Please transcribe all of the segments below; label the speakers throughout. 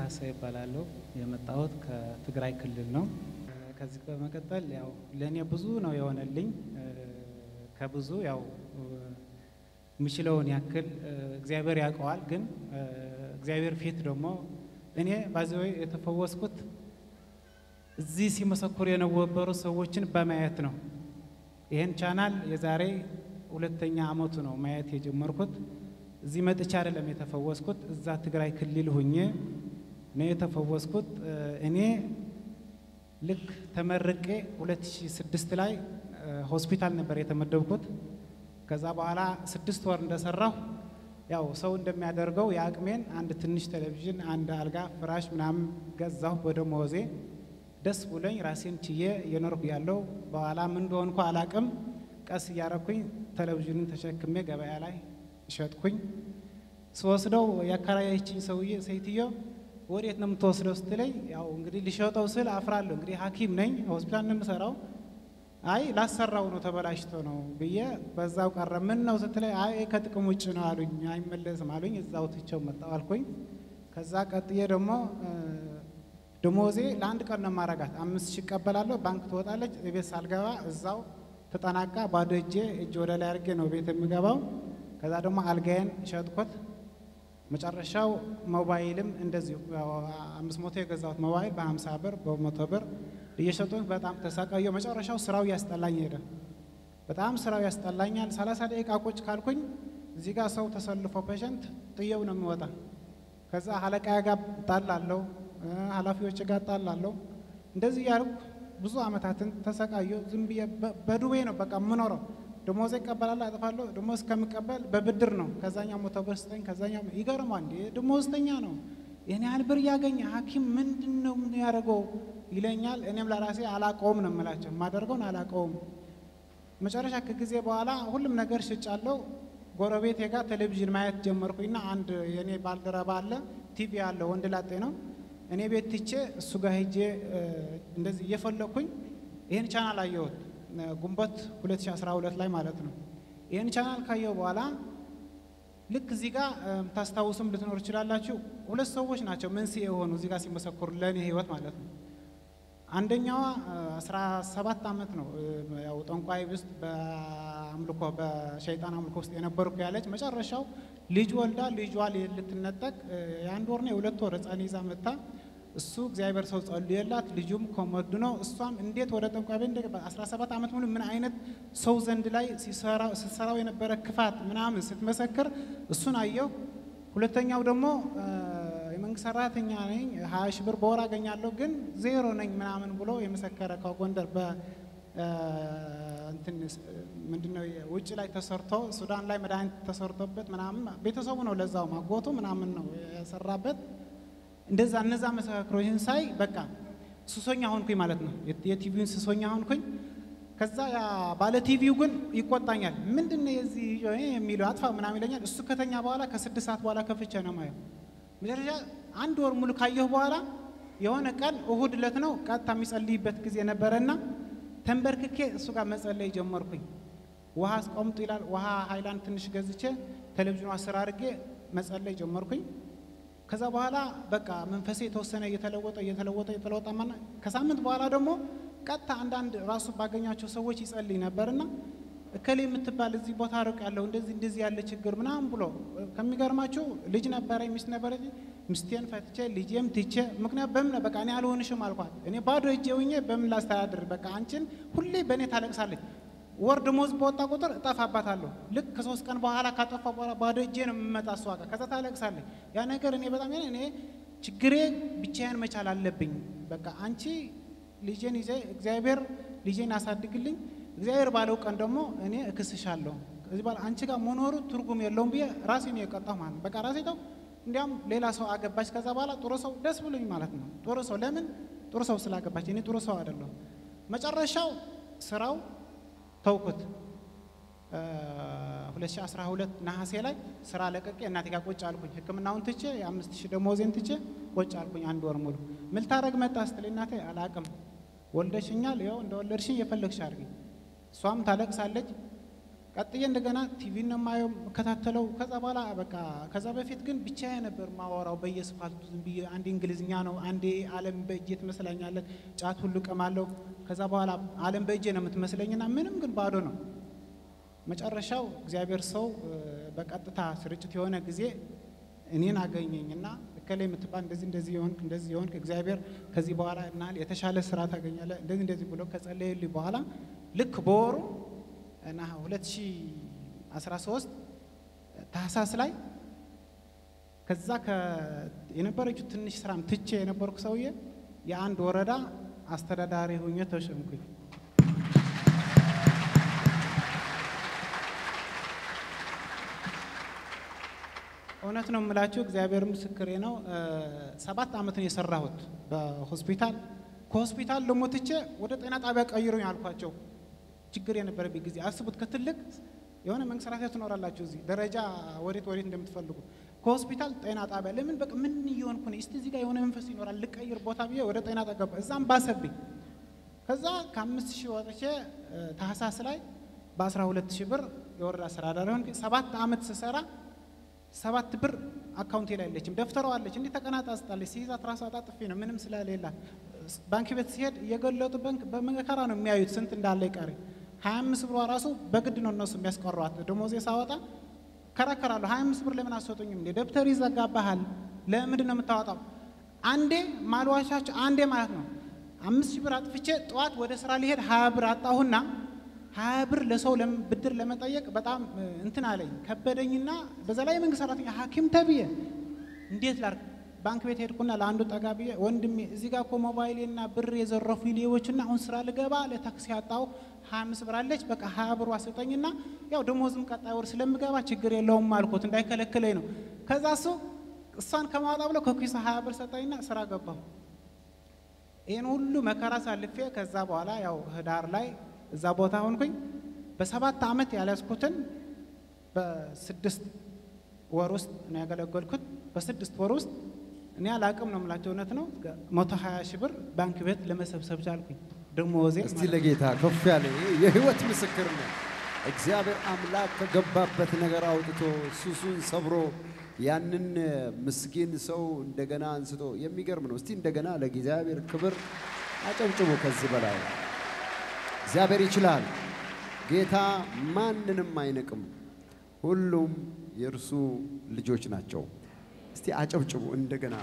Speaker 1: ካሳ ይባላለሁ። የመጣሁት ከትግራይ ክልል ነው። ከዚህ በመቀጠል ያው ለእኔ ብዙ ነው የሆነልኝ። ከብዙ ያው የምችለውን ያክል እግዚአብሔር ያውቀዋል። ግን እግዚአብሔር ፊት ደግሞ እኔ ባዚወይ የተፈወስኩት እዚህ ሲመሰክሩ የነበሩ ሰዎችን በማየት ነው። ይህን ቻናል የዛሬ ሁለተኛ ዓመቱ ነው ማየት የጀመርኩት። እዚህ መጥቻ አይደለም የተፈወስኩት፣ እዛ ትግራይ ክልል ሁኜ ነው የተፈወስኩት። እኔ ልክ ተመርቄ 2006 ላይ ሆስፒታል ነበር የተመደብኩት። ከዛ በኋላ ስድስት ወር እንደሰራሁ ያው ሰው እንደሚያደርገው የአቅሜን አንድ ትንሽ ቴሌቪዥን፣ አንድ አልጋ፣ ፍራሽ ምናምን ገዛሁ በደሞዜ ደስ ብሎኝ ራሴን ችዬ እየኖርኩ ያለው በኋላ ምን እንደሆንኩ አላቅም። ቀስ እያረኩኝ ቴሌቪዥኑን ተሸክሜ ገበያ ላይ ሸጥኩኝ። ስወስደው ያከራየችኝ ሰውዬ ሴትዮ ወዴት ነው የምትወስደው ስትለኝ፣ ያው እንግዲህ ልሸጠው ስል አፍራለሁ። እንግዲህ ሐኪም ነኝ ሆስፒታል ነው የምሰራው። አይ ላሰራው ነው ተበላሽቶ ነው ብዬ በዛው ቀረ። ምን ነው ስትለኝ፣ አይ ከጥቅም ውጭ ነው አሉኝ። አይመለስም አሉኝ። እዛው ትቼው መጣሁ አልኩኝ። ከዛ ቀጥዬ ደግሞ ደሞዜ ለአንድ ቀን ነው ማረጋት። አምስት ሺህ እቀበላለሁ። ባንክ ትወጣለች። ቤት ሳልገባ እዛው ተጠናቃ ባዶ እጄ እጅ ወደ ላይ አድርጌ ነው ቤት የሚገባው። ከዛ ደግሞ አልጋዬን ሸጥኩት። መጨረሻው ሞባይልም እንደዚሁ አምስት መቶ የገዛሁት ሞባይል በሀምሳ ብር በመቶ ብር እየሸጡት በጣም ተሰቃየሁ። መጨረሻው ስራው ያስጠላኝ ሄደ። በጣም ስራው ያስጠላኛል። ሰላሳ ደቂቃ ቁጭ ካልኩኝ እዚህ ጋር ሰው ተሰልፎ ፔሸንት ጥየው ነው የሚወጣ። ከዛ አለቃዬ ጋር ጣላለሁ፣ ኃላፊዎች ጋር ጣላለሁ። እንደዚህ እያልኩ ብዙ አመታትን ተሰቃየሁ። ዝም ብዬ በዱቤ ነው በቃ የምኖረው። ደሞዝ ይቀበላለሁ፣ አጥፋለሁ። ደሞዝ እስከምቀበል በብድር ነው። ከዛኛው መቶ ብር ስጠኝ፣ ከዛኛው ይገርማል። እንዴ ደሞዝተኛ ነው ይህን ያህል ብር እያገኘ ሐኪም ምንድን ነው ምን ያደርገው ይለኛል። እኔም ለራሴ አላቀውም ነው የምላቸው፣ የማደርገውን አላቀውም። መጨረሻ ከጊዜ በኋላ ሁሉም ነገር ሽጫለሁ። ጎረቤቴ ጋር ቴሌቪዥን ማየት ጀመርኩኝና አንድ የእኔ ባልደረባ አለ፣ ቲቪ አለ፣ ወንድ ላጤ ነው። እኔ ቤት ትቼ እሱ ጋር ሄጄ እንደዚህ እየፈለግኩኝ ይህን ቻናል አየሁት፣ ግንቦት 2012 ላይ ማለት ነው። ይህን ቻናል ካየሁ በኋላ ልክ እዚህ ጋር የምታስታውሱም ልትኖር ይችላላችሁ። ሁለት ሰዎች ናቸው መንስኤ የሆኑ እዚህ ጋር ሲመሰክሩ ለእኔ ህይወት ማለት ነው። አንደኛዋ 17 ዓመት ነው ያው ጠንቋይ ውስጥ በአምልኮ በሸይጣን አምልኮ ውስጥ የነበርኩ ያለች መጨረሻው ልጅ ወልዳ ልጇ ልትነጠቅ የአንድ ወርና የሁለት ወር ህፃን ይዛ መታ እሱ እግዚአብሔር ሰው ጸልየላት ልጁም ኮመዱ ነው። እሷም እንዴት ወደ ጠንቋይ ቤት እንደ 17 ዓመት ሙሉ ምን አይነት ሰው ዘንድ ላይ ስትሰራው የነበረ ክፋት ምናምን ስትመሰክር እሱን አየሁ። ሁለተኛው ደግሞ የመንግስት ሰራተኛ ነኝ፣ ሀያ ሺህ ብር በወር አገኛለሁ ግን ዜሮ ነኝ ምናምን ብሎ የመሰከረ ከጎንደር በእንትን ምንድነው ውጭ ላይ ተሰርቶ ሱዳን ላይ መድኃኒት ተሰርቶበት ምናምን ቤተሰቡ ነው ለዛው ማጎቱ ምናምን ነው የሰራበት። እንደዛ እነዛ መሰክሮችን ሳይ በቃ ሱሶኛ ሆንኩኝ ማለት ነው። የቲቪውን ሱሶኛ ሆንኩኝ። ከዛ ያ ባለ ቲቪው ግን ይቆጣኛል። ምንድን ነው የዚህ የሚለው አጥፋ ምናምን ይለኛል። እሱ ከተኛ በኋላ ከስድስት ሰዓት በኋላ ከፍቼ ነው ማየው። መጨረሻ አንድ ወር ሙሉ ካየሁ በኋላ የሆነ ቀን እሁድ ዕለት ነው ቀጥታ የሚጸልይበት ጊዜ ነበረና ተንበርክኬ እሱ ጋር መጸለይ ጀመርኩኝ። ውሃ አስቆምጡ ይላል። ውሃ ሃይላንድ ትንሽ ገዝቼ ቴሌቪዥኑ አስር አድርጌ መጸለይ ጀመርኩኝ። ከዛ በኋላ በቃ መንፈሴ የተወሰነ እየተለወጠ እየተለወጠ እየተለወጠ ማና ከሳምንት በኋላ ደግሞ ቀጥታ አንዳንድ ራሱ ባገኛቸው ሰዎች ይጸልይ ነበርና እከሌ የምትባል እዚህ ቦታ ርቅ ያለው እንደዚህ እንደዚህ ያለ ችግር ምናምን ብሎ ከሚገርማችሁ ልጅ ነበረ ሚስት ነበረ ሚስቴን ፈትቼ ልጄም ትቼ ምክንያት በምን በቃ እኔ አልሆንሽም አልኳት። እኔ ባዶ እጄ ሆኜ በምን ላስተዳድር? በቃ አንቺን ሁሌ በእኔ ታለቅሳለች። ወር ደሞዝ በወጣ ቁጥር እጠፋባታለሁ። ልክ ከሶስት ቀን በኋላ ካጠፋ በኋላ ባዶ እጄ ነው የምመጣ እሷ ጋር። ከዛ ታለቅሳለች። ያ ነገር እኔ በጣም እኔ ችግሬ ብቻዬን መቻል አለብኝ። በቃ አንቺ ልጄን ይዘ እግዚአብሔር ልጄን አሳድግልኝ እግዚአብሔር ባለው ቀን ደግሞ እኔ እክስሻለሁ። ከዚህ በኋላ አንቺ ጋር መኖሩ ትርጉም የለውም ብዬ ራሴ ነው የቀጣሁ ማለት ነው። በቃ ራሴ ተው። እንዲያውም ሌላ ሰው አገባች። ከዛ በኋላ ጥሩ ሰው ደስ ብሎኝ ማለት ነው። ጥሩ ሰው ለምን ጥሩ ሰው ስላገባች፣ እኔ ጥሩ ሰው አይደለሁም። መጨረሻው ስራው ተውኩት። 2012 ነሐሴ ላይ ስራ ለቀቄ እናቴ ጋር ቁጭ አልኩኝ። ሕክምናውን ትቼ የአምስት ሺህ ደሞዜን ትቼ ቁጭ አልኩኝ አንድ ወር ሙሉ። ምን ልታረግ መጣ ስትለኝ እናቴ አላቅም ወልደሽኛል፣ ይኸው እንደ ወለድሽኝ የፈለግሽ አድርጊ። እሷም ታለቅሳለች። ቀጥዬ እንደገና ቲቪ ነው የማየው የምከታተለው። ከዛ በኋላ በቃ ከዛ በፊት ግን ብቻዬ ነበር ማወራው በየስፋልቱ ዝም ብዬ አንዴ እንግሊዝኛ ነው፣ አንዴ ዓለም በእጄ ትመስለኛለች፣ ጫት ሁሉ ቀማለሁ። ከዛ በኋላ ዓለም በእጄ ነው የምትመስለኝና ምንም ግን ባዶ ነው። መጨረሻው እግዚአብሔር ሰው በቀጥታ ስርጭት የሆነ ጊዜ እኔን አገኘኝና እከሌ የምትባል እንደዚህ እንደዚህ የሆንክ እንደዚህ የሆንክ እግዚአብሔር ከዚህ በኋላ እናል የተሻለ ስራ ታገኛለህ እንደዚህ እንደዚህ ብሎ ከጸለየልኝ በኋላ ልክ በወሩ እና 2013 ታህሳስ ላይ ከዛ የነበረችው ትንሽ ስራም ትቼ የነበርኩ ሰውዬ የአንድ ወረዳ አስተዳዳሪ ሁኜ ተሸምኩኝ። እውነት ነው የምላችሁ፣ እግዚአብሔር ምስክሬ ነው። ሰባት ዓመት ነው የሰራሁት በሆስፒታል። ከሆስፒታል ደግሞ ትቼ ወደ ጤና ጣቢያ ቀይሩኝ አልኳቸው። ችግር የነበረብኝ ጊዜ አስቡት። ከትልቅ የሆነ መንግስት ሰራተኛ ትኖራላችሁ እዚህ ደረጃ ወዴት ወዴት እንደምትፈልጉ ከሆስፒታል ጤና ጣቢያ ለምን በቃ ምን እየሆንኩ ነው? እስቲ እዚህ ጋር የሆነ መንፈስ ይኖራል ልቀይር ቦታ ብዬ ወደ ጤና ጣቢያ ገባ። እዛም ባሰብኝ። ከዛ ከአምስት ሺህ ወጥቼ ታህሳስ ላይ በአስራ ሁለት ሺህ ብር የወረዳ አስተዳዳሪ ሆንኩ። ሰባት ዓመት ስሰራ ሰባት ብር አካውንቴ ላይ የለችም። ደፍተሯ አለች እንዲህ ተቀናጣ ስጣለች። ሲይዛት ራሷ አጣጥፌ ነው ምንም ስለሌላት። ባንክ ቤት ሲሄድ እየገለጡ ባንክ በመከራ ነው የሚያዩት ስንት እንዳለ ይቀር ሀያ አምስት ብሯ ራሱ በግድ ነው እነሱ የሚያስቀሯት። ደሞዜ ሳወጣ ከራከራለሁ። ሀያ አምስት ብር ለምን አሰጡኝም እንዴ? ደብተር ይዘጋባሃል። ለምንድን ነው የምታወጣው? አንዴ ማልዋሻቸው አንዴ ማለት ነው አምስት ሺህ ብር አጥፍቼ ጠዋት ወደ ስራ ሊሄድ ሀያ ብር አጣሁና ሀያ ብር ለሰው ብድር ለመጠየቅ በጣም እንትን አለኝ ከበደኝና በዛ ላይ የመንግስት ሰራተኛ ሐኪም ተብዬ እንዴት ላርግ? ባንክ ቤት ሄድኩና ለአንዱ ጠጋ ብዬ ወንድሜ እዚህ ጋር እኮ ሞባይሌና ብር የዘረፉ ሌቦችና አሁን ስራ ልገባ ለታክሲ ያጣው ሀያ አምስት ብር አለች በቃ ሀያ ብሩ አስጠኝና ያው ደሞዝም ቀጣይ ወር ስለምገባ ችግር የለውም አልኩት እንዳይከለክለኝ ነው። ከዛ እሱ እሷን ከማወጣ ብሎ ከኪሱ ሀያ ብር ሰጠኝና ስራ ገባሁ። ይህን ሁሉ መከራ ሳልፌ ከዛ በኋላ ያው ህዳር ላይ እዛ ቦታ ሆንኩኝ። በሰባት ዓመት ያልያዝኩትን በስድስት ወር ውስጥ ነው ያገለገልኩት። በስድስት ወር ውስጥ እኔ አላቅም ነው የምላቸው፣ እውነት ነው። መቶ ሀያ ሺህ ብር ባንክ ቤት ለመሰብሰብ ቻልኩኝ። ደሞዜ
Speaker 2: እስቲ ለጌታ ከፍ ያለ የህይወት ምስክር ነው። እግዚአብሔር አምላክ ከገባበት ነገር አውጥቶ ሱሱን ሰብሮ ያንን ምስኪን ሰው እንደገና አንስቶ የሚገርም ነው። እስቲ እንደገና ለእግዚአብሔር ክብር አጨብጭቦ ከዚህ በላይ እግዚአብሔር ይችላል። ጌታ ማንንም አይንቅም። ሁሉም የእርሱ ልጆች ናቸው። እስቲ አጨብጭቡ እንደገና።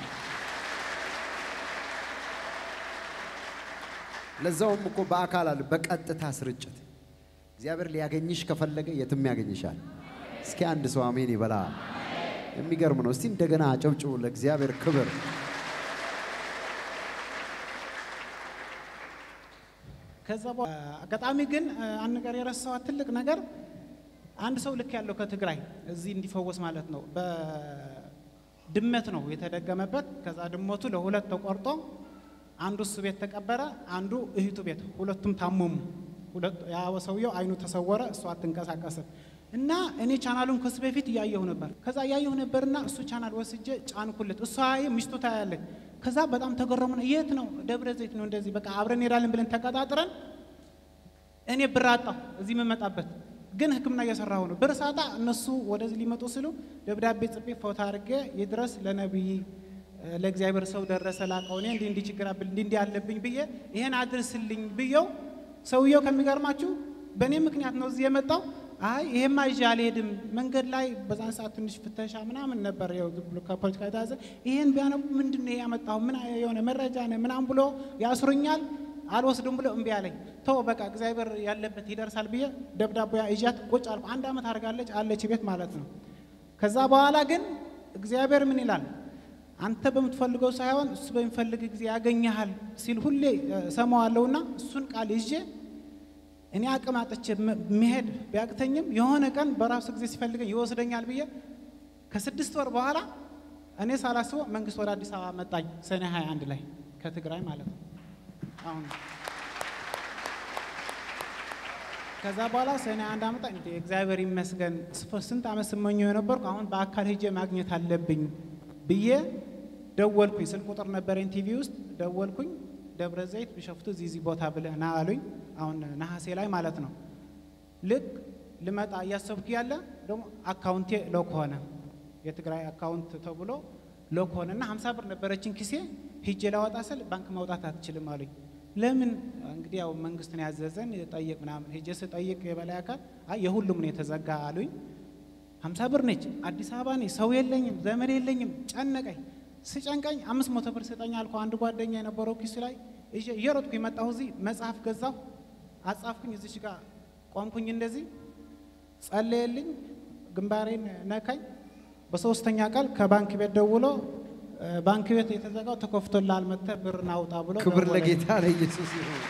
Speaker 2: ለዛውም እኮ በአካል አለ፣ በቀጥታ ስርጭት እግዚአብሔር ሊያገኝሽ ከፈለገ የትም ያገኝሻል። እስኪ አንድ ሰው አሜን ይበላ። የሚገርም ነው። እስቲ እንደገና አጨብጭቡ ለእግዚአብሔር ክብር።
Speaker 1: ከዛ አጋጣሚ ግን አንድ ነገር የረሳኋት ትልቅ ነገር አንድ ሰው ልክ ያለው ከትግራይ እዚህ እንዲፈወስ ማለት ነው። በድመት ነው የተደገመበት። ከዛ ድመቱ ለሁለት ተቆርጦ አንዱ እሱ ቤት ተቀበረ፣ አንዱ እህቱ ቤት። ሁለቱም ታመሙ። ያ ሰውየው አይኑ ተሰወረ፣ እሱ አትንቀሳቀስም። እና እኔ ቻናሉን ከሱ በፊት እያየሁ ነበር። ከዛ እያየሁ ነበርና እሱ ቻናል ወስጄ ጫንኩለት። እሷ ሚስቱ ታያለች። ከዛ በጣም ተገረሙና የት ነው? ደብረ ዘይት ነው። እንደዚህ በቃ አብረን እንሄዳለን ብለን ተቀጣጥረን እኔ ብር አጣሁ እዚህ የምመጣበት ግን ሕክምና እየሰራሁ ነው። ብር ሳጣ እነሱ ወደዚህ ሊመጡ ሲሉ ደብዳቤ ጽፌ ፎቶ አድርጌ ይድረስ ለነቢይ ለእግዚአብሔር ሰው ደረሰ ላቀው እኔ እንዲህ እንዲህ ችግር አብል እንዲህ እንዲህ አለብኝ ብዬ ይሄን አድርስልኝ ብየው ሰውየው ከሚገርማችሁ በእኔ ምክንያት ነው እዚህ የመጣው። አይ ይሄማ ይዤ አልሄድም። መንገድ ላይ በዛን ሰዓት ትንሽ ፍተሻ ምናምን ነበር፣ ያው ዝም ብሎ ከፖለቲካ የተያዘ ይሄን ቢያነቡ ምንድን ነው ያመጣው ምን የሆነ መረጃ ነው ምናምን ብሎ ያስሩኛል። አልወስድም ብሎ እምቢ አለኝ። ተው በቃ እግዚአብሔር ያለበት ይደርሳል ብዬ ደብዳቤ ይዣት ቁጭ አልኩ። አንድ ዓመት አድርጋለች አለች ቤት ማለት ነው። ከዛ በኋላ ግን እግዚአብሔር ምን ይላል አንተ በምትፈልገው ሳይሆን እሱ በሚፈልግ ጊዜ ያገኘሃል ሲል ሁሌ ሰማዋለሁና እሱን ቃል ይዤ እኔ አቅም አጥቼ መሄድ ቢያቅተኝም የሆነ ቀን በራሱ ጊዜ ሲፈልገኝ ይወስደኛል ብዬ ከስድስት ወር በኋላ እኔ ሳላስበው መንግስት ወደ አዲስ አበባ መጣኝ። ሰኔ 21 ላይ ከትግራይ ማለት ነው። አሁን ከዛ በኋላ ሰኔ አንድ አመጣ እንደ እግዚአብሔር ይመስገን ስንት ዓመት ስመኘው የነበርኩ አሁን በአካል ሄጄ ማግኘት አለብኝ ብዬ ደወልኩኝ። ስልክ ቁጥር ነበረኝ ቲቪ ውስጥ ደወልኩኝ። ደብረ ዘይት ቢሸፍቱ እዚህ እዚህ ቦታ ብለህ ና አሉኝ። አሁን ነሐሴ ላይ ማለት ነው። ልክ ልመጣ እያሰብኩ ያለ ደግሞ አካውንቴ ሎክ ሆነ። የትግራይ አካውንት ተብሎ ሎክ ሆነ እና ሀምሳ ብር ነበረችን ኪሴ ሂጄ ላወጣ ስል ባንክ ማውጣት አትችልም አሉኝ። ለምን እንግዲህ ያው መንግስት ነው ያዘዘን ጠይቅ ምናምን ሂጄ ስጠይቅ የበላይ አካል አይ የሁሉም ነው የተዘጋ አሉኝ። ሀምሳ ብር ነች። አዲስ አበባ ነኝ። ሰው የለኝም፣ ዘመድ የለኝም። ጨነቀኝ። ስጨንቀኝ አምስት መቶ ብር ስጠኝ አልኩ። አንድ ጓደኛ የነበረው ኪሱ ላይ ይዤ እየሮጥኩ የመጣሁ እዚህ መጽሐፍ ገዛሁ፣ አጻፍኩኝ። እዚች ጋር ቆምኩኝ። እንደዚህ ጸለየልኝ፣ ግንባሬን ነካኝ። በሶስተኛ ቃል ከባንክ ቤት ደውሎ ባንክ ቤት የተዘጋው ተከፍቶልሃል፣ መጥተህ ብር ናውጣ ብሎ
Speaker 2: ክብር
Speaker 1: ደወለልኝ።
Speaker 2: ለጌታ ለኢየሱስ ይሁን።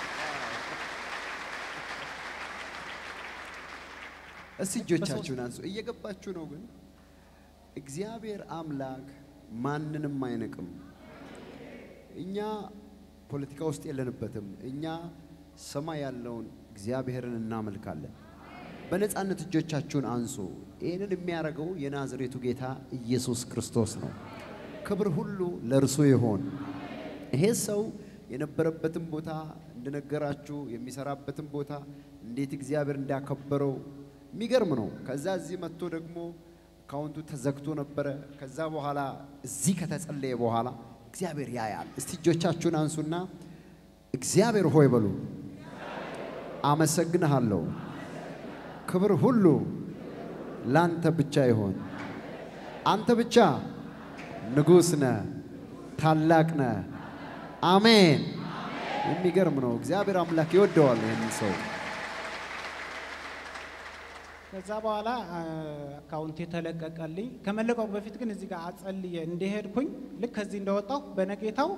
Speaker 2: እስቲ እጆቻችሁን አንሱ። እየገባችሁ ነው ግን እግዚአብሔር አምላክ ማንንም አይንቅም። እኛ ፖለቲካ ውስጥ የለንበትም። እኛ ሰማይ ያለውን እግዚአብሔርን እናመልካለን። በነፃነት እጆቻችሁን አንሱ። ይህንን የሚያደርገው የናዝሬቱ ጌታ ኢየሱስ ክርስቶስ ነው። ክብር ሁሉ ለእርሱ ይሆን። ይሄ ሰው የነበረበትን ቦታ እንደነገራችሁ የሚሰራበትን ቦታ እንዴት እግዚአብሔር እንዳከበረው የሚገርም ነው። ከዛ እዚህ መጥቶ ደግሞ አካውንቱ ተዘግቶ ነበረ። ከዛ በኋላ እዚህ ከተጸለየ በኋላ እግዚአብሔር ያያል። እስቲ እጆቻችሁን አንሱና እግዚአብሔር ሆይ በሉ። አመሰግንሃለሁ። ክብር ሁሉ ላንተ ብቻ ይሆን። አንተ ብቻ ንጉሥ ነህ፣ ታላቅ ነህ። አሜን። የሚገርም ነው። እግዚአብሔር አምላክ ይወደዋል ይህንን ሰው።
Speaker 1: ከዛ በኋላ አካውንቴ ተለቀቀልኝ። ከመለቀቁ በፊት ግን እዚህ ጋር አጸልየ እንደሄድኩኝ ልክ ከዚህ እንደወጣሁ በነጌታው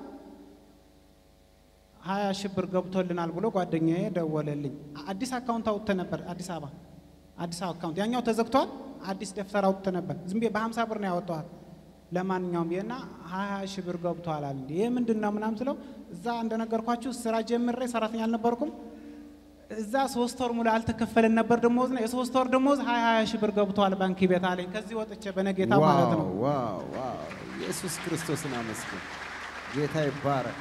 Speaker 1: ሀያ ሺህ ብር ገብቶልናል ብሎ ጓደኛዬ ደወለልኝ። አዲስ አካውንት አውጥተ ነበር አዲስ አበባ አዲስ አበባ አካውንት ያኛው ተዘግቷል። አዲስ ደፍተር አውጥተ ነበር ዝም ብዬ በሀምሳ ብር ነው ያወጣኋት። ለማንኛውም ብዬና ሀያ ሺህ ብር ገብቷል አለ። ይህ ምንድን ነው ምናምን ስለው እዛ እንደነገርኳችሁ ስራ ጀምሬ ሰራተኛ አልነበርኩም እዛ ሶስት ወር ሙሉ አልተከፈለን ነበር ደሞዝ ነው። የሶስት ወር ደሞዝ ሀያ ሀያ ሺህ ብር ገብቷል ባንክ ቤት አለኝ። ከዚህ ወጥቼ በነጌታ ማለት ነው።
Speaker 2: ዋው ዋው ዋው! ኢየሱስ ክርስቶስን አመስግን። ጌታ ይባረክ።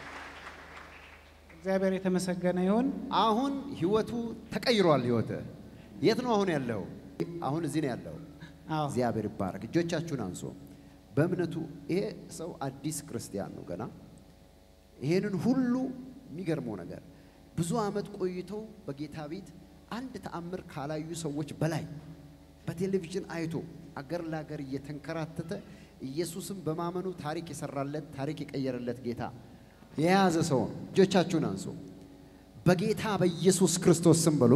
Speaker 1: እግዚአብሔር የተመሰገነ ይሁን።
Speaker 2: አሁን ህይወቱ ተቀይሯል። ህይወት የት ነው አሁን ያለው? አሁን እዚህ ነው ያለው።
Speaker 1: አዎ
Speaker 2: እግዚአብሔር ይባረክ። እጆቻችሁን አንሶ በእምነቱ ይሄ ሰው አዲስ ክርስቲያን ነው ገና። ይሄንን ሁሉ የሚገርመው ነገር ብዙ ዓመት ቆይተው በጌታ ቤት አንድ ተአምር ካላዩ ሰዎች በላይ በቴሌቪዥን አይቶ አገር ለአገር እየተንከራተተ ኢየሱስን በማመኑ ታሪክ የሰራለት ታሪክ የቀየረለት ጌታ የያዘ ሰው ነው። እጆቻችሁን አንሶ በጌታ በኢየሱስ ክርስቶስ ስም በሉ።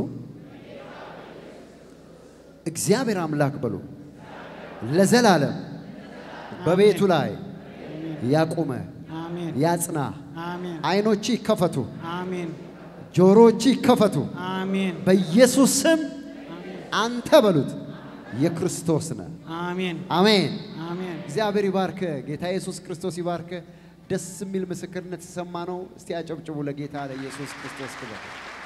Speaker 2: እግዚአብሔር አምላክ በሉ ለዘላለም በቤቱ ላይ ያቁመ
Speaker 1: አሜን
Speaker 2: ያጽና።
Speaker 1: አሜን
Speaker 2: አይኖች ይከፈቱ፣
Speaker 1: አሜን
Speaker 2: ጆሮዎች ይከፈቱ።
Speaker 1: አሜን
Speaker 2: በኢየሱስ ስም አንተ በሉት የክርስቶስ ነህ።
Speaker 1: አሜን
Speaker 2: አሜን።
Speaker 1: አሜን
Speaker 2: እግዚአብሔር ይባርክ። ጌታ ኢየሱስ ክርስቶስ ይባርክ። ደስ የሚል ምስክርነት የሰማ ነው። እስቲ አጨብጭቡ ለጌታ ለኢየሱስ ክርስቶስ ክብር።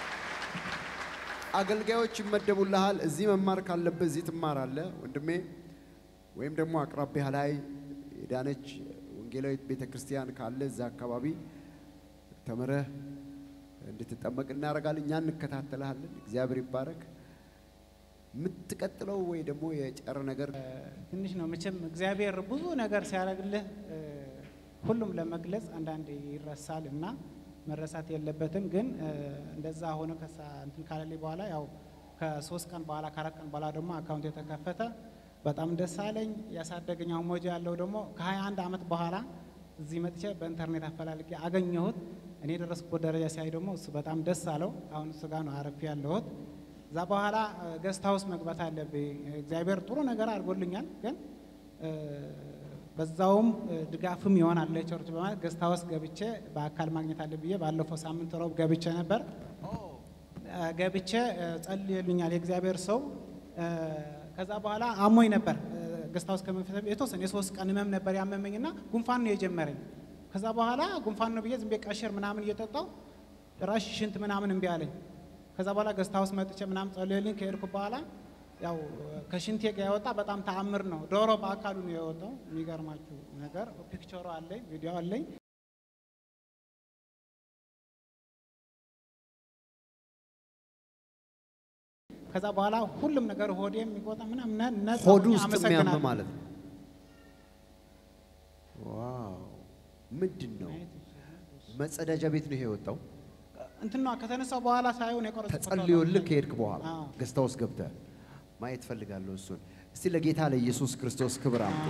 Speaker 2: አገልጋዮች ይመደቡልሃል። እዚህ መማር ካለብህ እዚህ ትማራለህ ወንድሜ፣ ወይም ደግሞ አቅራቢያ ላይ የዳነች ወንጌላዊት ቤተ ክርስቲያን ካለ እዛ አካባቢ ተምረህ እንድትጠመቅ እናደርጋለን። እኛ እንከታተልሃለን። እግዚአብሔር ይባረክ። የምትቀጥለው ወይ ደግሞ የጨረ ነገር
Speaker 1: ትንሽ ነው መቼም እግዚአብሔር ብዙ ነገር ሲያደርግልህ እ፣ ሁሉም ለመግለጽ አንዳንድ ይረሳል እና መረሳት የለበትም። ግን እ፣ እንደዛ ሆነ ከሳ እንትን ካለልኝ በኋላ ያው ከሶስት ቀን በኋላ ከአራት ቀን በኋላ ደግሞ አካውንት የተከፈተ በጣም ደስ አለኝ። ያሳደገኝ አሁን ሞጆ ያለው ደግሞ ከ21 ዓመት በኋላ እዚህ መጥቼ በኢንተርኔት አፈላልጌ አገኘሁት። እኔ የደረስኩበት ደረጃ ሲያይ ደግሞ እሱ በጣም ደስ አለው። አሁን እሱ ጋር ነው አረፍ ያለሁት። እዛ በኋላ ገስት ሀውስ መግባት አለብኝ። እግዚአብሔር ጥሩ ነገር አድርጎልኛል፣ ግን እ፣ በዛውም እ፣ ድጋፍም ይሆናል ለቸርች በማለት ገስት ሀውስ ገብቼ በአካል ማግኘት አለ ብዬ ባለፈው ሳምንት ረቡዕ ገብቼ ነበር። እ፣ ገብቼ እ፣ ጸልዮልኛል የእግዚአብሔር ሰው። እ፣ ከዛ በኋላ አሞኝ ነበር ገስት ሀውስ ከመንፈስ የተወሰነ የሶስት ቀን ህመም ነበር ያመመኝና ጉንፋን ነው የጀመረኝ። ከዛ በኋላ ጉንፋን ነው ብዬ ዝም ብዬ ቀሽር ምናምን እየጠጣው ጭራሽ ሽንት ምናምን እምቢ አለኝ። ከዛ በኋላ ገስት ሀውስ መጥቼ ምናምን ጸልዮልኝ ከሄድኩ በኋላ ያው ከሽንቴ ጋር የወጣ በጣም ተአምር ነው። ዶሮ በአካሉ ነው የወጣው። የሚገርማችሁ ነገር ፒክቸሩ አለኝ፣ ቪዲዮ አለኝ። ከዛ በኋላ ሁሉም ነገር ሆዴ የሚቆጣ ምናምን ነ- ነፃ
Speaker 2: ሆዱ
Speaker 1: ሆኜ
Speaker 2: ውስጥ የሚያም
Speaker 1: አመሰግናለሁ።
Speaker 2: ማለት ነው። ዋው ምንድን ነው? መጸዳጃ ቤት ነው ይሄ የወጣው።
Speaker 1: እንትና ከተነሳው በኋላ ሳይሆን የቀረጽኩት
Speaker 2: ተጸልዮልህ ከሄድክ በኋላ
Speaker 1: አዎ።
Speaker 2: ገዝታ ውስጥ ገብተህ ማየት ፈልጋለሁ። እሱን እስቲ ለጌታ ለኢየሱስ ክርስቶስ ክብር አምጡ።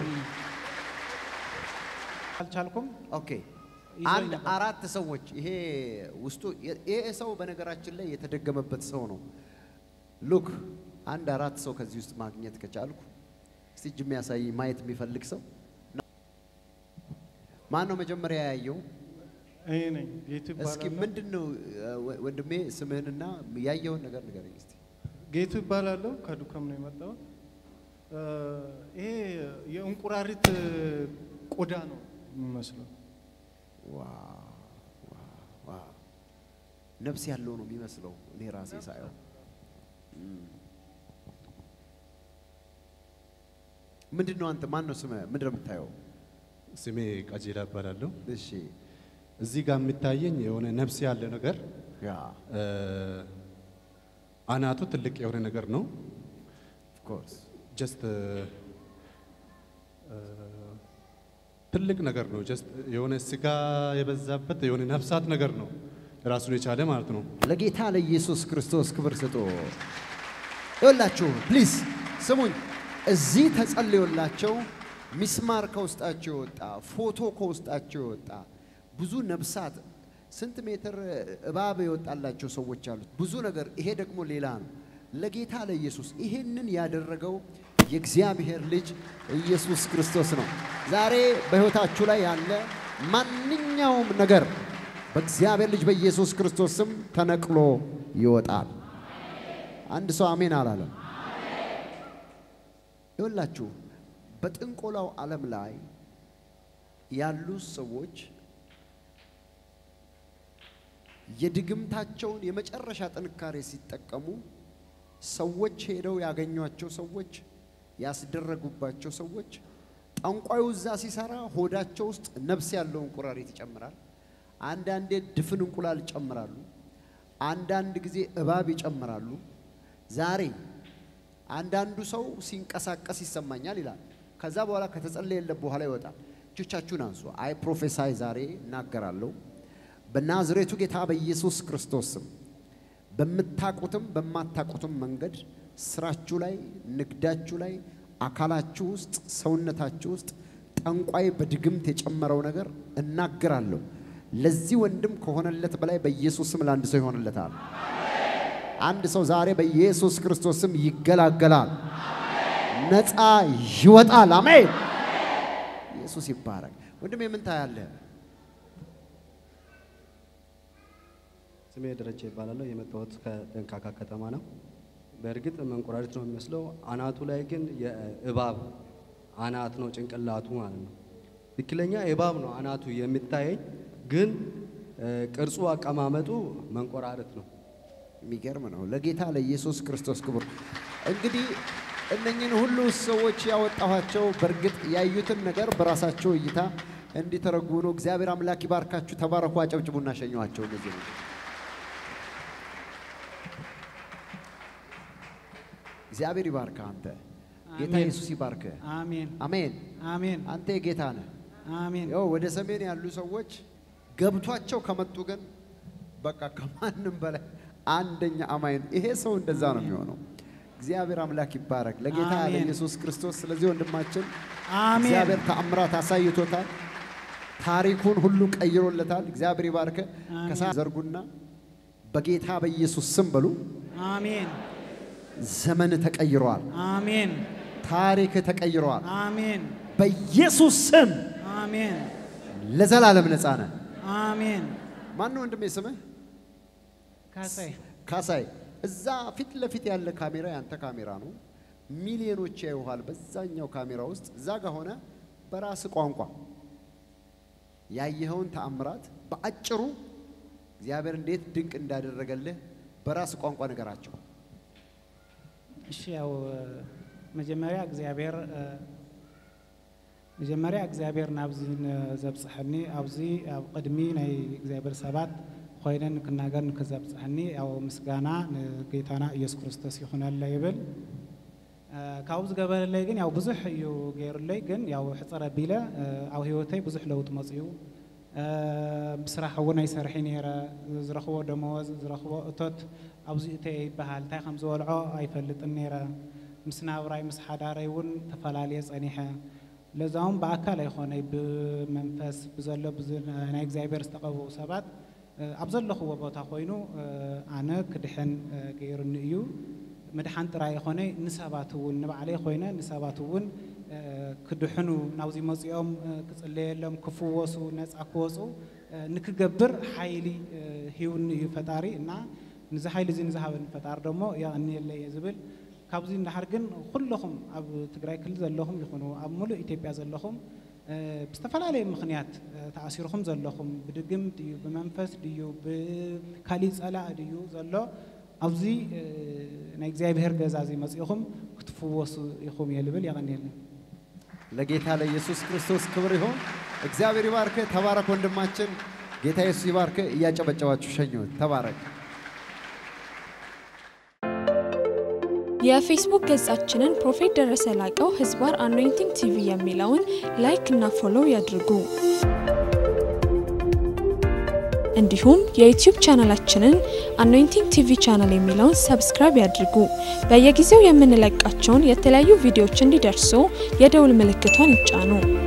Speaker 1: አልቻልኩም።
Speaker 2: ኦኬ
Speaker 1: ይዞኝ
Speaker 2: አንድ
Speaker 1: ነበር።
Speaker 2: አራት ሰዎች ይሄ ውስጡ ይሄ ሰው በነገራችን ላይ የተደገመበት ሰው ነው። ሉክ አንድ አራት ሰው ከዚህ ውስጥ ማግኘት ከቻልኩ እስቲ እጅ የሚያሳይ ማየት የሚፈልግ ሰው ማን ነው መጀመሪያ ያየው?
Speaker 3: እኔ ነኝ ጌቱ
Speaker 2: እስኪ
Speaker 3: ይባላለሁ።
Speaker 2: ምንድን ነው ወ- ወንድሜ ስምህንና ያየውን ነገር ንገረኝ እስቲ።
Speaker 3: ጌቱ ይባላለሁ። ከዱከም ነው የመጣሁት። እ፣ ይሄ የእንቁራሪት ቆዳ ነው የሚመስለው።
Speaker 2: ዋው ዋው ዋው ነፍስ ያለው ነው የሚመስለው እኔ ራሴ ሳየው። እም። ምንድን ነው አንተ ማን ነው ስምህ? ምንድን ነው የምታየው?
Speaker 4: ስሜ ቀጀላ እባላለሁ።
Speaker 2: እሺ
Speaker 4: እዚህ ጋር የሚታየኝ የሆነ ነፍስ ያለ ነገር
Speaker 2: ያ
Speaker 4: እ፣ አናቱ ትልቅ የሆነ ነገር ነው።
Speaker 2: ኦፍ ኮርስ
Speaker 4: ጀስት ትልቅ ነገር ነው። ጀስት የሆነ ስጋ የበዛበት የሆነ ነፍሳት ነገር ነው ራሱን የቻለ ማለት ነው።
Speaker 2: ለጌታ ለኢየሱስ ክርስቶስ ክብር ስጡ። ይኸውላችሁ ፕሊዝ ስሙኝ። እዚህ ተጸልዮላቸው ሚስማር ከውስጣቸው የወጣ ፎቶ ከውስጣቸው የወጣ ብዙ ነፍሳት ስንት ሜትር እባብ የወጣላቸው ሰዎች አሉት። ብዙ ነገር። ይሄ ደግሞ ሌላ ነው። ለጌታ ለኢየሱስ ይሄንን ያደረገው የእግዚአብሔር ልጅ ኢየሱስ ክርስቶስ ነው። ዛሬ በሕይወታችሁ ላይ ያለ ማንኛውም ነገር በእግዚአብሔር ልጅ በኢየሱስ ክርስቶስ ስም ተነቅሎ ይወጣል። አንድ ሰው አሜን አላለም። ይኸውላችሁ በጥንቆላው ዓለም ላይ ያሉ ሰዎች የድግምታቸውን የመጨረሻ ጥንካሬ ሲጠቀሙ ሰዎች ሄደው ያገኟቸው ሰዎች ያስደረጉባቸው ሰዎች ጠንቋዩ እዛ ሲሰራ ሆዳቸው ውስጥ ነፍስ ያለው እንቁራሪት ይጨምራል። አንዳንዴ ድፍን እንቁላል ይጨምራሉ። አንዳንድ ጊዜ እባብ ይጨምራሉ። ዛሬ አንዳንዱ ሰው ሲንቀሳቀስ ይሰማኛል ይላል። ከዛ በኋላ ከተጸለየለት በኋላ ይወጣል። እጆቻችሁን አንሱ። አይ ፕሮፌሳይ ዛሬ እናገራለሁ በናዝሬቱ ጌታ በኢየሱስ ክርስቶስ ስም በምታቁትም በማታቁትም መንገድ ስራችሁ ላይ፣ ንግዳችሁ ላይ፣ አካላችሁ ውስጥ፣ ሰውነታችሁ ውስጥ ጠንቋይ በድግምት የጨመረው ነገር እናገራለሁ። ለዚህ ወንድም ከሆነለት በላይ በኢየሱስ ስም ለአንድ ሰው ይሆንለታል። አንድ ሰው ዛሬ በኢየሱስ ክርስቶስ ስም ይገላገላል፣ ነፃ ይወጣል። አሜን። ኢየሱስ ይባረክ። ወንድም የምን ታያለህ?
Speaker 5: ስሜ ደረጃ ይባላለሁ። የመጣሁት ከደንካካ ከተማ ነው። በእርግጥ መንቆራሪት ነው የሚመስለው። አናቱ ላይ ግን የእባብ አናት ነው ጭንቅላቱ ማለት ነው። ትክክለኛ እባብ ነው አናቱ የሚታየኝ፣ ግን እ፣ ቅርጹ አቀማመጡ መንቆራሪት ነው።
Speaker 2: የሚገርም ነው። ለጌታ ለኢየሱስ ክርስቶስ ክብር። እንግዲህ እነኝህን ሁሉ ሰዎች ያወጣኋቸው በእርግጥ ያዩትን ነገር በራሳቸው እይታ እንዲተረጉሙ ነው። እግዚአብሔር አምላክ ይባርካችሁ። ተባረኩ። አጨብጭቡና ሸኘኋቸው። እነዚህ ነው። እግዚአብሔር ይባርክ። አንተ ጌታ
Speaker 1: አሜን።
Speaker 2: ኢየሱስ ይባርክ።
Speaker 1: አሜን
Speaker 2: አሜን።
Speaker 1: አሜን
Speaker 2: አንተ የጌታ ነህ።
Speaker 1: አሜን
Speaker 2: ያው ወደ ሰሜን ያሉ ሰዎች ገብቷቸው ከመጡ ግን በቃ ከማንም በላይ አንደኛ አማኝ ነው። ይሄ ሰው እንደዛ ነው የሚሆነው። እግዚአብሔር አምላክ ይባረክ። ለጌታ
Speaker 1: አሜን።
Speaker 2: ለኢየሱስ ክርስቶስ ስለዚህ ወንድማችን
Speaker 1: አሜን
Speaker 2: እግዚአብሔር ተአምራት አሳይቶታል። ታሪኩን ሁሉ ቀይሮለታል። እግዚአብሔር ይባርክ።
Speaker 1: አሜን።
Speaker 2: ከሳ ዘርጉና በጌታ በኢየሱስ ስም በሉ።
Speaker 1: አሜን
Speaker 2: ዘመን ተቀይሯል።
Speaker 1: አሜን
Speaker 2: ታሪክ ተቀይሯል።
Speaker 1: አሜን
Speaker 2: በኢየሱስ ስም
Speaker 1: አሜን
Speaker 2: ለዘላለም ነፃ ነህ።
Speaker 1: አሜን
Speaker 2: ማን ነው ወንድሜ ስምህ?
Speaker 1: ካሳይ
Speaker 2: ካሳይ እዛ ፊት ለፊት ያለ ካሜራ ያንተ ካሜራ ነው። ሚሊዮኖች ያዩሃል በዛኛው ካሜራ ውስጥ። እዛ ጋር ሆነ በራስ ቋንቋ ያየኸውን ተአምራት በአጭሩ እግዚአብሔር እንዴት ድንቅ እንዳደረገልህ በራስ ቋንቋ ነገራቸው።
Speaker 1: እሺ ያው መጀመሪያ እግዚአብሔር መጀመሪያ እግዚአብሔር ናብዚ ዘብፅሐኒ ኣብዚ ኣብ ቅድሚ ናይ እግዚኣብሔር ሰባት ኮይነን ንክናገር ንክዘብፅሐኒ ያው ምስጋና ንጌታና ኢየሱስ ክርስቶስ ይኹነለ ይብል አ፣ ካብኡ ዝገበረለይ ግን ያው ብዙሕ እዩ ገይሩለይ ግን ያው ሕፅረ ኣቢለ አ፣ ኣብ ሂወተይ ብዙሕ ለውጢ መፅኡ አ፣ ብስራሕ እውን ኣይሰርሒ ነይረ ዝረኽቦ ደመወዝ ዝረኽቦ እቶት ኣብዚ እተየ ይበሃል እንታይ ከም ዝበልዖ ኣይፈልጥን ነይረ ምስ ናብራይ ምስ ሓዳረይ እውን ተፈላለየ ፀኒሐ ለዛውን ብኣካል ኣይኮነይ ብመንፈስ ብዘሎ ብዝ- ናይ እግዚኣብሔር ዝተቐብኡ ሰባት አ፣ ኣብ ዘለኽዎ ቦታ ኮይኑ አ፣ ኣነ ክድሕን አ፣ ገይሩኒ እዩ ምድሓን ጥራይ ይኮነ ንሰባት እውን ንባዕለይ ኮይነ ንሰባት እውን አ፣ ክድሕኑ ናብዚ መፂኦም አ፣ ክፅለየሎም ክፍወሱ ነፃ ክወፁ አ፣ ንክገብር ሓይሊ አ፣ ሂውኒ እዩ ፈጣሪ እና ንዚ ሓይሊ እዚ ንዝሃበኒ ፈጣሪ ደሞ የቕኒየለ እየ ዝብል ካብዚ እንዳሓር ግን ኩለኹም ኣብ ትግራይ ክልል ዘለኹም ይኹኑ ኣብ ሙሉእ ኢትዮጵያ ዘለኹም አ፣ ብዝተፈላለየ ምክንያት አ፣ ተኣሲርኩም ዘለኹም ብድግም ድዩ ብመንፈስ ድዩ ብካሊእ ፀላእ ድዩ ዘሎ ኣብዚ አ፣ ናይ እግዚኣብሔር ገዛ እዚ መፂኹም ክትፍወሱ ኢኹም እየ ልብል የቐኒየኒ
Speaker 2: ለጌታ ለኢየሱስ ክርስቶስ ክብር ይሁን። እግዚአብሔር ይባርክ። ተባረክ ወንድማችን። ጌታ ኢየሱስ ይባርክ። እያጨበጨባችሁ ሸኙት። ተባረክ።
Speaker 6: የፌስቡክ ገጻችንን ፕሮፌት ደረሰ ላቀው ህዝባር አኖይንቲንግ ቲቪ የሚለውን ላይክ እና ፎሎው ያድርጉ። እንዲሁም የዩቲዩብ ቻናላችንን አኖይንቲንግ ቲቪ ቻናል የሚለውን ሰብስክራይብ ያድርጉ። በየጊዜው የምንለቃቸውን የተለያዩ ቪዲዮዎች እንዲደርሱ የደውል ምልክቷን ይጫኑ።